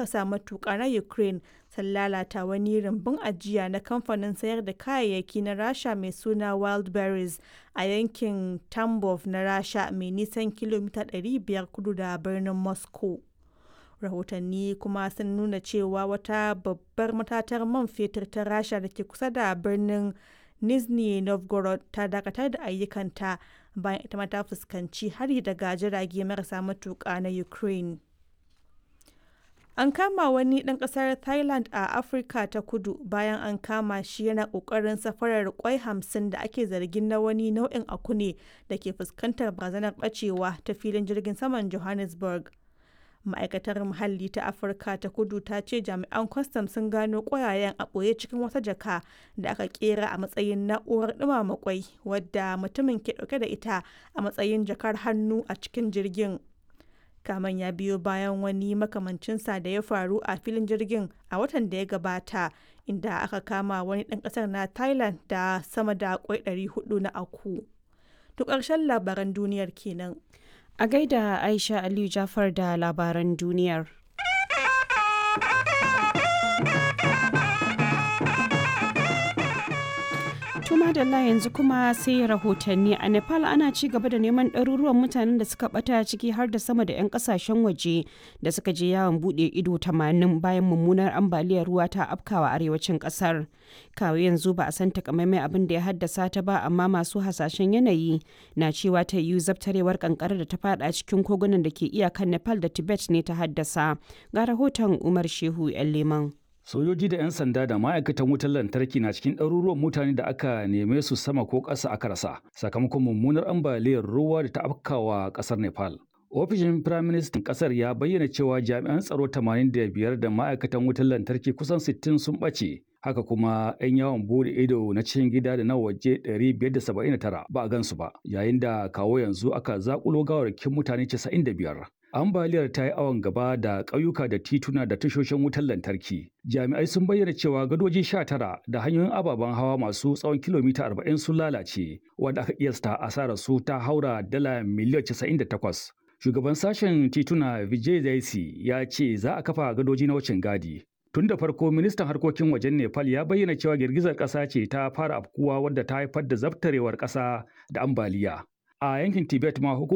marasa matuƙa na Ukraine sun lalata wani rumbun ajiya na kamfanin sayar da kayayyaki na Rasha mai suna Wildberries a yankin Tambov na Rasha mai nisan kilomita 500 kudu da birnin Moscow. Rahotanni kuma sun nuna cewa wata babbar matatar man fetur ta Rasha da ke kusa da birnin Nizhny Novgorod ta dakatar da ayyukanta bayan ita ma ta fuskanci hari daga jirage marasa matuƙa na Ukraine. An kama wani ɗan ƙasar Thailand a Afirka ta kudu bayan an kama shi yana ƙoƙarin safarar ƙwai hamsin da ake zargin na wani nau'in akune da ke fuskantar barazanar ɓacewa ta filin jirgin saman Johannesburg. Ma'aikatar Muhalli ta Afirka ta kudu ta ce jami'an kwastam sun gano ƙwayayen a ɓoye cikin wata jaka da aka ƙera a matsayin na'urar ɗumama ƙwai wadda mutumin ke ɗauke da ita a matsayin jakar hannu a cikin jirgin. kaman ya biyo bayan wani makamancinsa da ya faru a filin jirgin a watan da ya gabata inda aka kama wani ɗan ƙasar na thailand da sama da kwai 400 na aku to ƙarshen labaran duniyar kenan a gaida aisha aliyu jafar da labaran duniyar Tuma da yanzu kuma sai rahotanni a Nepal ana ci gaba da neman ɗaruruwan mutanen da suka ɓata ciki har da sama da 'yan ƙasashen waje da suka je yawon buɗe ido 80 bayan mummunar ambaliyar ruwa ta afkawa arewacin ƙasar. Kawo yanzu ba a san takamaimai abin da ya haddasa ta ba amma masu hasashen yanayi na cewa ta yiwu zabtarewar kankara da ta fada cikin kogunan da ke iyakan Nepal da Tibet ne ta haddasa. Ga rahoton Umar Shehu 'yan Leman. Sojoji da 'yan sanda da ma'aikatan wutar lantarki na cikin ɗaruruwan mutane da aka neme su sama ko ƙasa aka rasa sakamakon mummunar ambaliyar ruwa da ta afkawa ƙasar Nepal. Ofishin Firaministan ƙasar ya bayyana cewa jami'an tsaro 85 da ma'aikatan wutar lantarki kusan 60 sun ɓace. Haka kuma 'yan yawon bude ido na cikin gida da na waje 579 ba a gansu ba, yayin da kawo yanzu aka zakulo gawarkin mutane 95. ambaliyar ta yi awon gaba da ƙauyuka da tituna da tashoshin wutar lantarki. Jami'ai sun bayyana cewa gadoji sha tara da hanyoyin ababen hawa masu tsawon kilomita arba'in sun lalace, wanda aka kiyasta asarar su ta haura dala miliyan casa'in da takwas. Shugaban sashen tituna Vijay Zaisi ya ce za a kafa gadoji na wucin gadi. Tun da farko ministan harkokin wajen Nepal ya bayyana cewa girgizar ƙasa ce ta fara afkuwa wadda ta haifar da zabtarewar ƙasa da ambaliya. A yankin Tibet ma